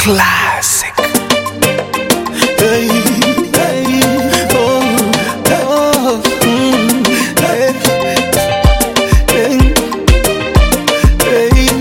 Classic. Hey, hey, oh, oh, mm, hey, hey, hey,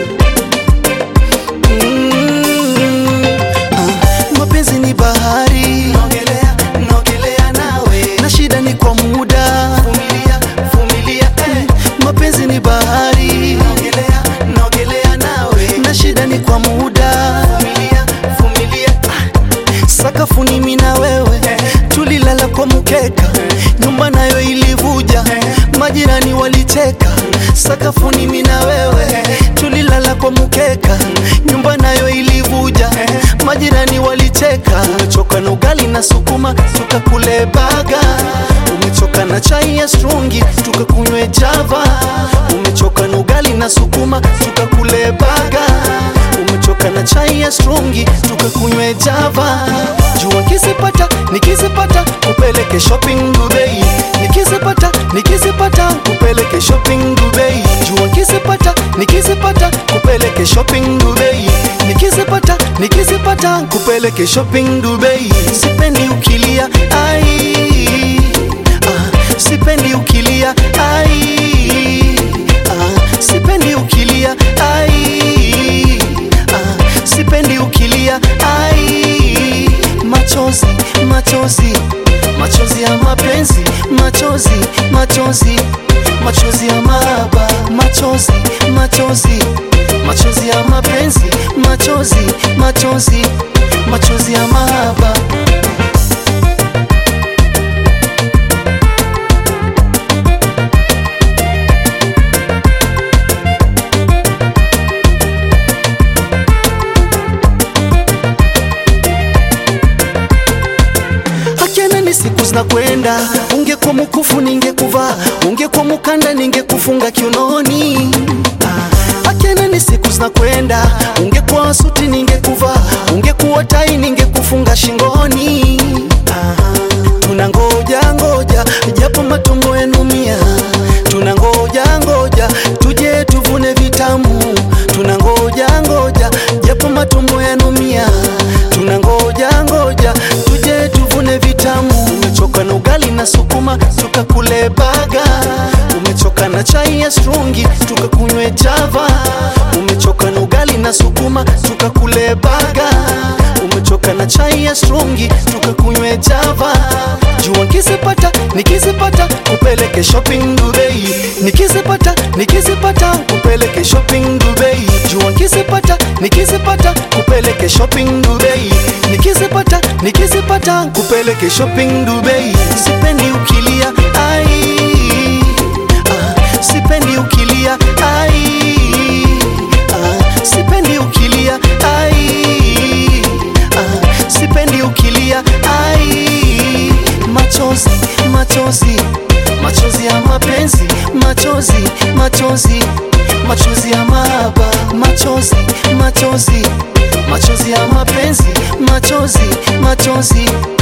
mm, ah, mapenzi ni bahari, naogelea, naogelea nawe, na shida ni kwa muda, vumilia, vumilia, eh. Mapenzi ni bahari, naogelea, naogelea nawe, na shida ni kwa muda, vumilia, vumilia, ah. Sakafuni mimi na wewe tulilala kwa mkeka, nyumba nayo ilivuja, majirani walicheka. Sakafuni mimi na wewe tulilala kwa mkeka, nyumba nayo ilivuja, majirani walicheka. Umechoka na ugali na sukuma, tukakule baga. Umechoka na chai ya strungi, tukakunywe java. Umechoka na ugali na sukuma, tukakule baga umechoka na chai ya strungi tukakunywe java jua nikizipata nikizipata kupeleke shopping Dubai nikizipata nikizipata kupeleke shopping Dubai jua nikizipata nikizipata kupeleke shopping Dubai nikizipata nikizipata kupeleke shopping Dubai sipendi ukilia ai ah, sipendi ukilia ai ah, sipendi ukilia ai ah, sipendi ukilia ai machozi machozi machozi ya mapenzi machozi machozi machozi ya mahaba machozi machozi machozi ya mapenzi machozi machozi machozi ya mahaba Akiana ni siku zinakwenda, ungekuwa mkufu ningekuvaa, ungekuwa mukanda ningekufunga kiunoni. Akiana ni siku zinakwenda, ungekuwa suti ningekuvaa, ungekuwa tai ningekufunga shingoni. Tunangoja ngoja, japo matumbo yanumia, tunangoja ngoja, tuje tuvune vitamu. Tunangoja ngoja, japo matumbo yanumia, tunangoja ngoja, tuje tuvune vitamu. Umechoka na ugali na sukuma, tukakule baga. Umechoka na chai ya strungi, tukakunywe java. Umechoka na ugali na sukuma, tukakule baga. Umechoka na chai ya strungi, tukakunywe java. Jua nikizipata, nikizipata, kupeleke shopping Dubai. Nikizipata, nikizipata, kupeleke shopping Dubai. Jua nikizipata, nikizipata, kupeleke shopping Dubai. Nikizipata, nikizipata, kupeleke shopping Dubai. Sipendi ukilia, ai ah, sipendi ukilia, ai ah, sipendi ukilia, ai ah, sipendi ukilia, ai machozi, machozi, machozi ya mapenzi, machozi, machozi, machozi ya mahaba, machozi, machozi, machozi ya mapenzi, machozi, machozi